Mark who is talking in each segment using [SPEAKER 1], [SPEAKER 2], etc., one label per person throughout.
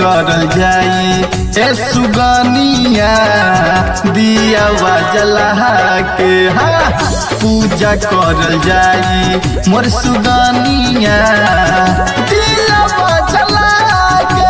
[SPEAKER 1] करल जाई ए सुगनिया दिया जला के हा पूजा करल जाई मोर सुगनिया दिया जला के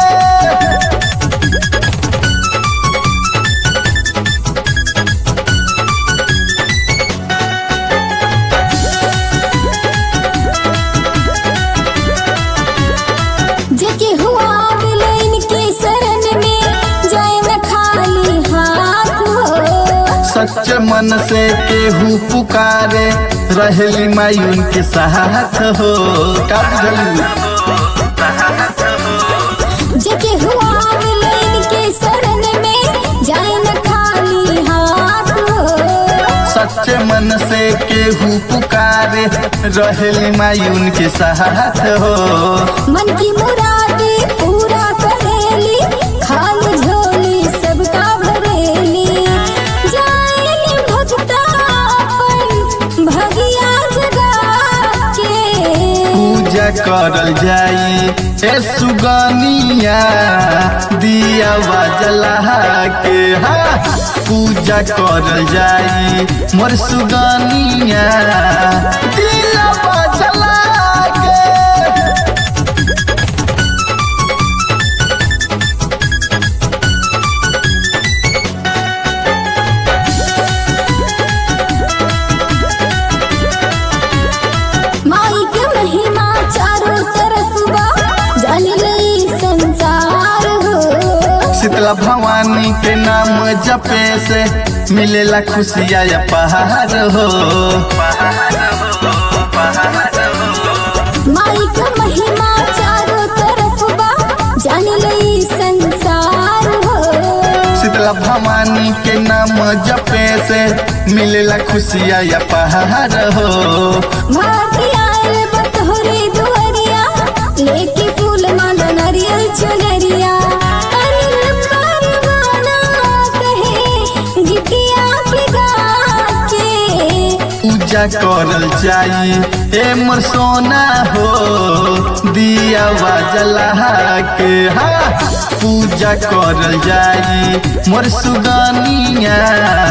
[SPEAKER 2] जेके हुआ विलैन के शरण में जाए न खाली हाथ हो
[SPEAKER 1] सच मन से केहू पुकारे रहली माई उनके साथ हो का बुझलू
[SPEAKER 2] जेके हुआ विलैन के शरण में जाए न खाली हाथ हो
[SPEAKER 1] सच मन से केहू पुकारे रहली माई उनके साथ हो
[SPEAKER 2] मन की मुरादे पूरा करेली खाली झोली सबका भरेली जाएली भक्ता अपन भगिया जगा के
[SPEAKER 1] पूजा करल जाई ए सुगनिया दिया जला के हा पूजा करल जाई मोर सुगनिया दिया जला के
[SPEAKER 2] माई के महिमा चारों तरफ बा जान लई संसार हो
[SPEAKER 1] शीतला भवानी के नाम जपे से मिलेला खुशिया या पहाड़ हो
[SPEAKER 2] माई के महिमा चारों तरफ बा जान लई संसार हो
[SPEAKER 1] शीतला भवानी के नाम जपे से मिलेला खुशिया या पहाड़ हो
[SPEAKER 2] भारती आयल बतोरे दुआरिया लेके फूल माला नारियल चुनरिया अनिल परवाना कहे गिटिया पिगा के
[SPEAKER 1] पूजा करल जाई ए मोर सोना हो दिया जला के हा पूजा करल जाई मोर सुगनिया